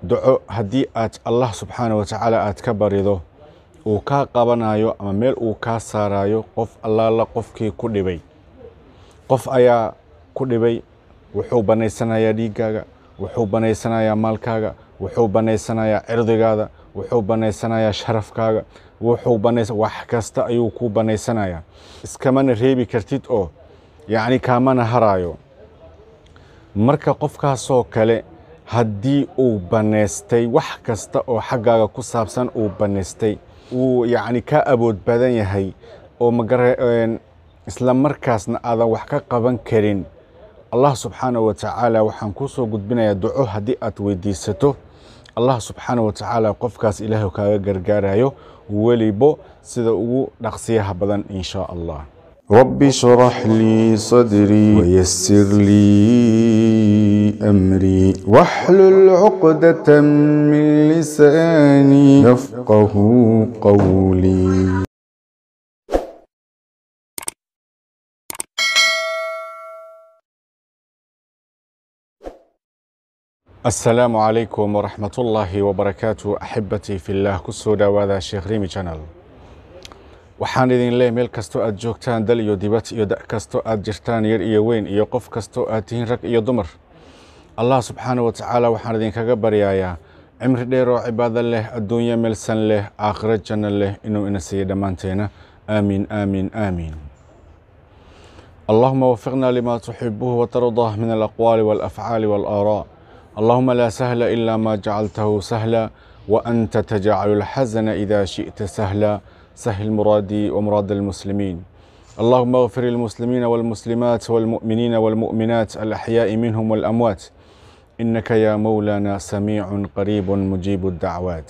duco haddii aad allah subxaana wa tacaala aad ka barido uu kaa qabanayo ama meel uu kaa saarayo qof allaala qofkii ku dhibay qof ayaa ku dhibay wuxuu bannaysanayaa dhiiggaaga wuxuu bannaysanayaa maalkaaga wuxuu bannaysanayaa cirdigaada wuxuu bannaysanayaa sharafkaaga wuxuu banaysa wax kasta ayuu kuu bannaysanayaa iskamana reebi kartid oo yacni kaamana haraayo marka qofkaasoo kale haddii uu bannaystay wax kasta oo xaggaaga ku saabsan uu bannaystay uu yacni ka awood badan yahay oo magara isla markaasna aadan wax ka qaban karin allah subxaana wa tacaala waxaan kuu soo gudbinayaa duco haddii aad weydiisato allah subxaana wa tacaala qofkaas ilaahu kaaga gargaarayo welibo sida ugu dhaqsiyaha badan in shaa allah رب اشرح لي صدري ويسر لي أمري واحلل عقدة من لساني يفقه قولي asalaamu calaykum waraxmat ullaahi wabarakaatu axibbatii fillaah ku soo dhowaada sheekh rimi channel waxaan idin leeyahy meel kastoo aad joogtaan dal iyo dibad iyo da' kastoo aad jirtaan yar iyo weyn iyo qof kastoo aad tihiin rag iyo dumar allah subxaana wa tacaala waxaan idinkaga baryayaa cimri dheer oo cibaado leh adduunyo meelsan leh aakhiro janno leh inuu ina siiyo dhammaanteena aamiin aamiin aamiin اللهم وفقنا لما تحبه وترضاه من الأقوال والأفعال والآراء اللهم لا سهل إلا ما جعلته سهلا وأنت تجعل الحزن إذا شئت سهلا سهل مرادي ومراد المسلمين اللهم اغفر المسلمين والمسلمات والمؤمنين والمؤمنات الأحياء منهم والأموات إنك يا مولانا سميع قريب مجيب الدعوات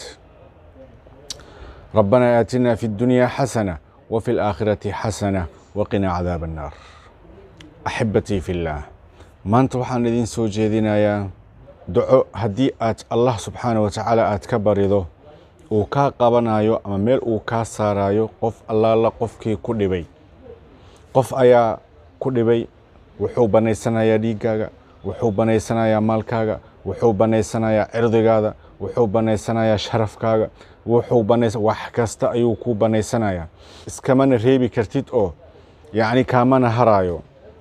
ربنا آتنا في الدنيا حسنة وفي الآخرة حسنة وقنا عذاب النار أحبتي في الله maanta waxaan idin soo jeedinayaa duco haddii aad allah subxaana wa tacaala aad ka barido uu kaa qabanayo ama meel uu kaa saarayo qof allaala qofkii ku dhibay qof ayaa ku dhibay wuxuu bannaysanayaa dhiiggaaga wuxuu bannaysanayaa maalkaaga wuxuu bannaysanayaa cirdigaada wuxuu bannaysanayaa sharafkaaga wuxuu banaysa wax kasta ayuu kuu bannaysanayaa iskamana reebi kartid oo yacni kaamana haraayo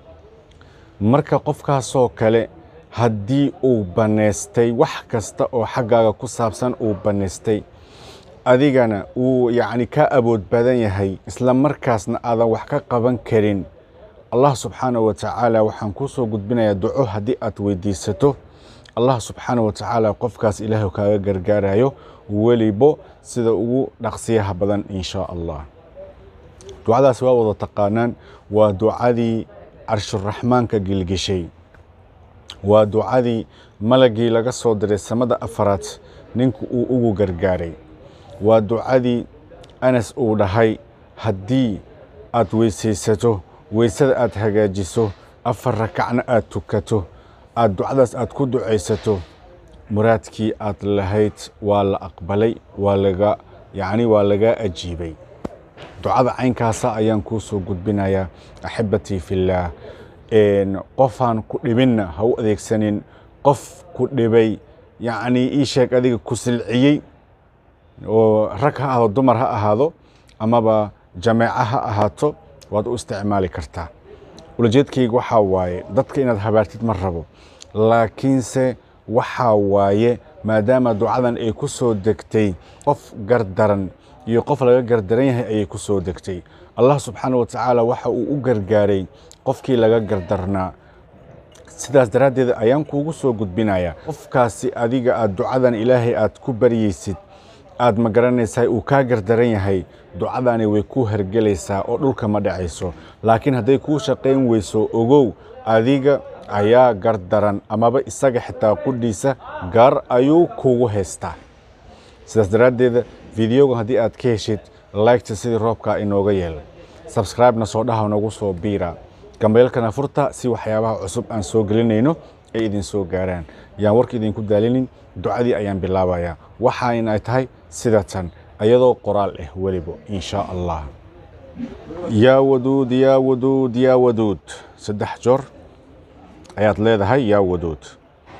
marka qofkaasoo kale haddii uu bannaystay wax kasta oo xaggaaga ku saabsan uu bannaystay adigana uu yacni ka awood badan yahay isla markaasna aadan wax ka qaban karin allah subxaana wa tacaala waxaan kuu soo gudbinayaa duco haddii aad weydiisato allah subxaana wa tacaala qofkaas ilaahu kaaga gargaarayo welibo sida ugu dhaqsiyaha badan in shaa allah ducadaas waa wada taqaanaan waa ducadii carshuraxmaanka gilgishay waa ducadii malagii laga soo diray samada afaraad ninku uu ugu gargaaray waa ducadii anas uu dhahay haddii aad weysaysato weysada aad hagaajiso afar rakacna aad tukato aad ducadaas aad ku ducaysato muraadkii aad lahayd waa la aqbalay waa laga yacni waa lagaa ajiibay ducada caynkaasa ayaan kuu soo gudbinayaa axibbatii fillaah qofaan ku dhibinna ha u adeegsanin qof ku dhibay yacnii ii sheeg adiga ku silciyey oo rag ha ahaado dumar ha ahaado amaba jameeco ha ahaato waad u isticmaali kartaa ulajeedkayga waxaa waaye dadka inaad habaartid ma rabo laakiinse waxaa waaye maadaama ducadan ay ku soo degtay qof gardaran iyo qof laga gardaran yahay ayay ku soo degtay allah subxaana wa tacaala waxa uu u gargaaray qofkii laga gardarnaa sidaas daraaddeed ayaan kuugu soo gudbinayaa qofkaasi adiga aad ducadan ilaahay aad ku baryaysid aad ma garanaysaa uu kaa gardaran yahay ducadani way ku hergelaysaa oo dhulka ma dhacayso laakiin hadday kuu shaqayn weyso ogow adiga ayaa gardaran amaba isaga xitaa qudhiisa gaar ayuu kugu haystaa sidaas daraaddeeda fideogan haddii aad ka heshid laygta sidii roobkaa inooga yeel sabskraibna soo dhaha nagu soo biira gambeelkana furta si waxyaabaha cusub aan soo gelinayno ay idin soo gaaraan yaan warka idinku daalinin ducadii ayaan bilaabayaa waxaan ay tahay sidatan ayadoo qoraal ah weliba in shaa allah yaa waduud yaa waduud yaa waduud saddex joor ayaad leedahay yaa waduud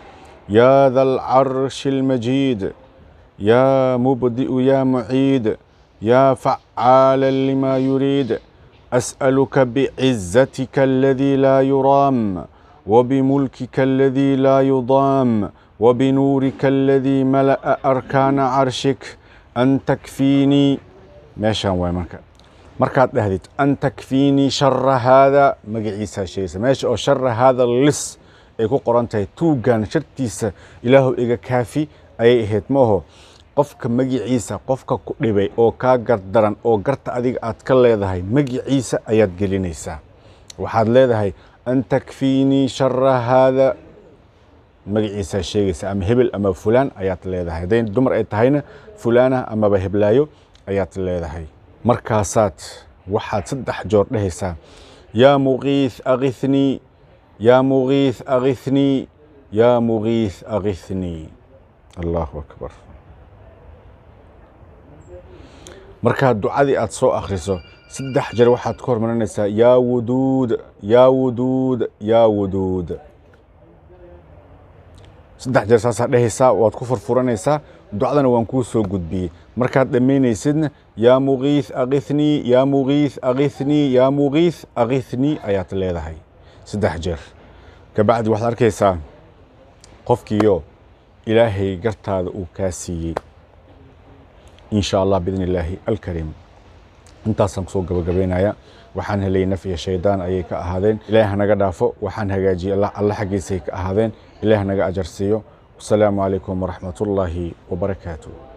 يا ذا العرش المجيد يا مبدئ يا معيد يا فعالا لما يريد أسألك بعزتك الذي لا يرام وبملكك الذي لا يضام وبنورك الذي ملأ أركان عرشك أن تكفيني meeshaan waay marka markaad dhahdid an takfiinii shara haada magaciisaa sheegaysa meesha oo shara haada lis ay ku qoran tahay tuugan shartiisa ilaahu iga kaafi ayay ahayd maaho qofka magiciisa qofka ku dhibay oo kaa gardaran oo garta adiga aad ka leedahay magiciisa ayaad gelinaysaa waxaad leedahay an takfiinii shara haada magaciisaa sheegaysa ama hebel ama fulaan ayaad leedahay hadday dumar ay tahayna fulaana amaba heblaayo ayaad leedahay markaasaad waxaad saddex joor dhehaysaa yaa mugiith agihnii yaa mugiith agihnii yaa mugiith agihnii allahu akbar markaad ducadii aad soo akhriso saddex jeer waxaad ku hormarinaysaa yaa wuduud yaa wuduud yaa wuduud saddex jeer saasaa dhehaysaa waad ku furfuranaysaa ducdana waan kuu soo gudbiyey markaad dhammaynaysidna yaa mugiith agihnii yaa mugiith agihnii yaa mugiith agihnii ayaad leedahay saddex jeer kabacdi waxaad arkaysaa qofkiiyo ilaahay gartaada uu kaa siiyey in sha allah biidni illaahi alkariim intaasaan kusoo gabagabaynaya waxaan helay naf iyo shaydaan ayay ka ahaadeen ilaah hanaga dhaafo waxaan hagaajiyey alla xaggiisay ka ahaadeen ilaah naga ajar siiyo wasalaamu calaykum waraxmat ullaahi wabarakaatu